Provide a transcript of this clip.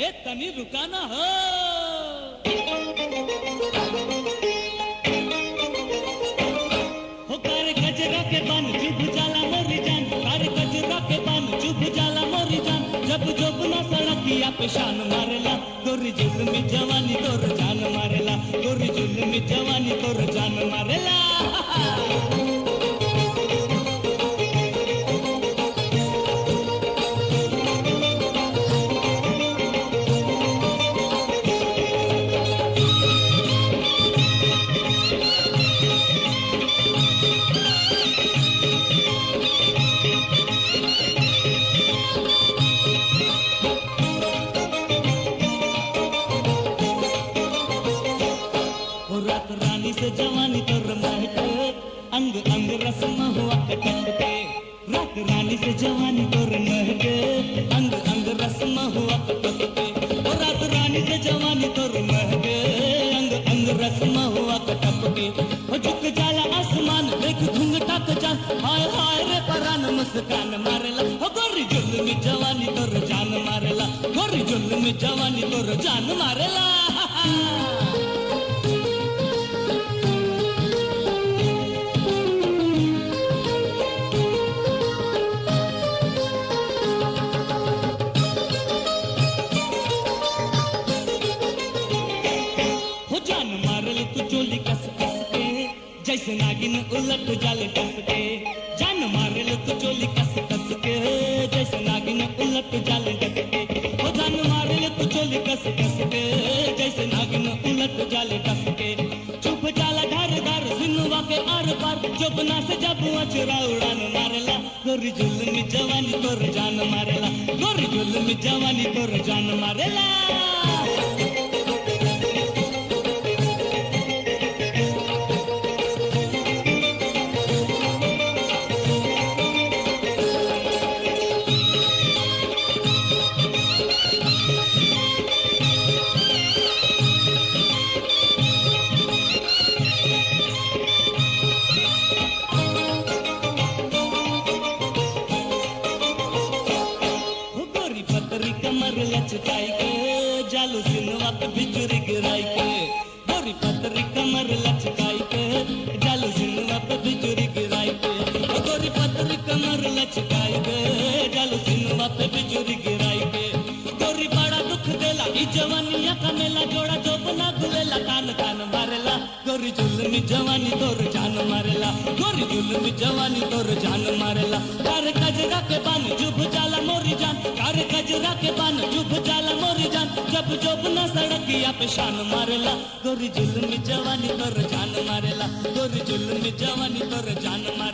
ए तनी रुकाना हो हो कार गजरा के बन चुभ जाला मोरी जान कार गजरा के बन चुभ जाला मोरी जान जब जब ना सड़किया पे शान मारेला गोरी जुल्मी जवानी तोर जान मारेला गोरी जुल्मी जवानी तोर जान मारेला हो रात रानी से जवानी तोर महके अंग अंग रस्म हुआ कटक के रात रानी से जवानी तोर महके अंग अंग रस्म हुआ कटक के हो रात रानी से जवानी तोर महके अंग अंग रस्म हुआ कटक के हो झुक जाला आसमान देख घुंघटा के जान हाय हाय रे परान मुस्कान मारेला हो गोरी जुल्मी जवानी तोर जान मारेला गोरी जुल्मी जवानी तोर जान मारेला हो जान मारल तू चोली कस कस के जैसे नागिन उलट जाले कस के जान मारल तू चोली कस कस के जैसे नागिन उलट जाले कस के हो जान मारल तू चोली कस कस के जैसे नागिन उलट जाले कस के चुप जाला धार धार सिनुआ के आर पार चुपना से जब अचरा उड़ान मारेला गोरी जुल्मी जवानी तोर जान मारेला गोरी जुल्मी जवानी तोर जान मारेला हो गोरी पतरी कमर लचकाई के जालू सिनवा पे बिजुरी गिराई के गोरी पतरी कमर लचकाई के जालू सिनवा पे बिजुरी गिराई के हो गोरी पतरी कमर लचकाई के जालू सिनवा पे बिजुरी गिराई के गोरी बड़ा दुख देला ई जवानिया का मेला जोड़ा जो बना गुलेला कान कान मारेला गोरी जुल्मी जवानी तोर जान मारेला गोरी जुल्मी जवानी तोर जान मारेला कार कजरा के बान जुब जाला मोरी जान कार कजरा के बान जुब जाला मोरी जान जब जब न सड़किया पे शान मारेला गोरी जुल्मी जवानी तोर जान मारेला गोरी जुल्मी जवानी तोर जान मारेला